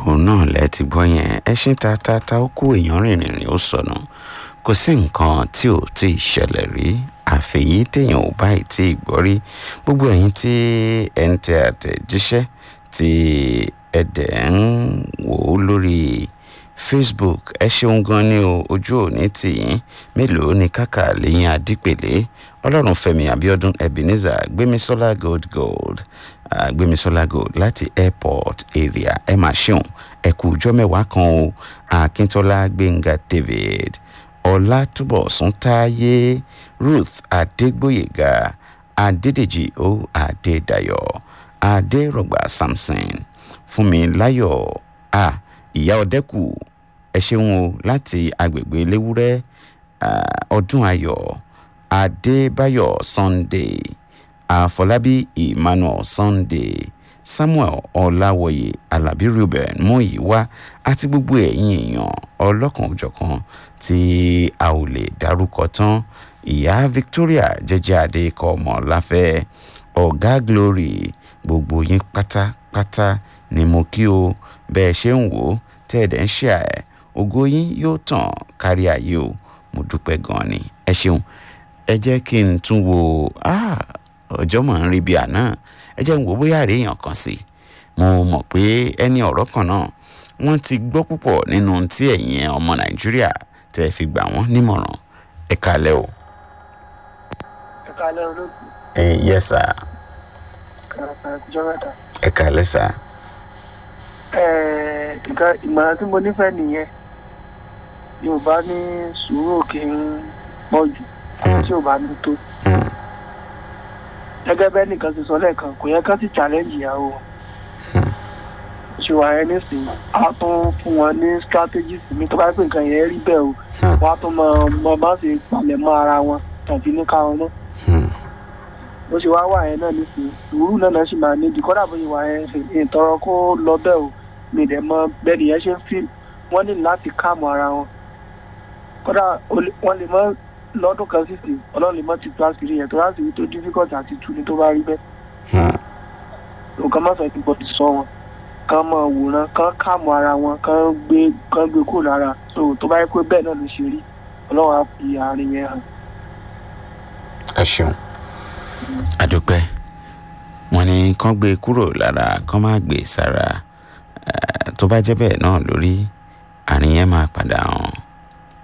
òun náà lẹ ti gbọ́ yẹn ẹṣin tatata ó kó èèyàn rìnrìn rìn ó sọnù kò sí nǹkan tí ò tí ì ṣẹlẹ̀ rí àfẹ̀yí téèyàn ò báyìí tí ì gbọ́ rí gbogbo ẹ̀yin tí ẹ̀ ń tẹ àtẹ̀jíṣẹ́ tí ẹ dẹ̀ ń wò ó lórí facebook ẹ ṣeun gan ni o ojú òní tìyín mélòó ni kàkà lẹ́yìn adípèlé ọlọ́runfẹ́mi abiodun ebenezer gbémisọ́lá gold gold uh, gbémisọ́lá gold láti airport area ẹ máa ṣeun ẹ kú ọjọ́ mẹ́wàá kan o akíntọ́lá gbẹ̀ngà david ọlátúbọ̀sún táyé ruth adégbòyèga adédèjì o adédayọ̀ adérọ̀gbà samson fúnmiláyọ̀ a ìyá ọ̀dẹ́kù ẹ ṣeun o láti agbègbè léwúrẹ́ ọdún ayọ̀ adébáyọ̀ sunday àfọlábí emmanuel sunday samuel ọláwọyé alábí ruben mọyìwá àti gbogbo ẹ̀yin èèyàn ọlọ́kan-ò-jọ̀kan tí a ò lè dárúkọ tán ìyá victoria jẹjẹ adékọ ọmọ láfẹ ọgá glory gbogbo yín pátápátá ni mo kí o bẹ́ẹ̀ ṣe ń wò ó tẹ́ ẹ̀ dẹ̀ ń ṣe ẹ̀ ògo yín yóò tàn kárí ayé o mo dúpẹ́ gan-an ni ẹ ṣeun ẹ jẹ́ kí n tún wo ọjọ́ mọ̀ ń rí bí àná ẹ jẹ́ n wò bóyá àríyàn kan sí mo mọ̀ pé ẹni ọ̀rọ̀ kan náà wọ́n ti gbọ́ púpọ̀ nínú tí ẹ̀yin ọmọ nàìjíríà tẹ́ ẹ fi gbà wọ́n nímọ̀ràn ẹ kalẹ̀ o. ẹ kalẹ̀ olóòtú. ẹ yẹ sá. kàràkà ìjọ mẹ́ta. ẹ kalẹ̀ sá. ẹ̀ẹ́ nǹkan ìmọ̀ràn tí mo nífẹ̀ẹ́ nìyẹn yorùbá ní sùúrù kí n pọ̀ jù tí ò bá ní tó. gẹ́gẹ́ bẹ́ẹ̀ nìkan ti sọ lẹ́ẹ̀kan kò yẹ kán sì challenge ìyàwó ṣùgbọ́n ẹ nísìnyí a tún fún wọn ní strategies mi tó bá pè nǹkan yẹn rí bẹ́ẹ̀ o wọ́n á tún mọ mọ bá ṣe palẹ̀ mọ́ ara wọn tàbí ní káwọn náà bó ṣe wá wà yẹn náà nísìnyí sùúrù náà náà sì máa ní ìdíkọ́dà bó ṣe wà yẹn ìtọrọ kó lọ bẹ́ẹ̀ o mi dẹ̀ mọ bẹ́ẹ̀ nìyẹn ṣe ń fi wọ́n ní láti káàmù ara wọn kódà wọ́n lè mọ lọ́dún kan sísè ọlọ́run lè mọ ti tó àṣírí yẹn tó láṣìírí tó difficult àti tú ni tó bá rí bẹ́ẹ̀ nǹkan má sọ ìpínpọ̀ ti sọ wọn kán mọ wòran kán káàmù ara wọn kán gbé kán gbé kúrò lára so tó bá yẹ pé bẹ́ẹ̀ náà ló ṣe rí ọlọ́run á fi àárín yẹn hàn. ẹ ṣeun àdúpẹ́ wọn ní kán gbé kúrò lára kán má gbé sára tó bá jẹ́ bẹ́ẹ̀ náà lórí àárín yẹn máa padà hàn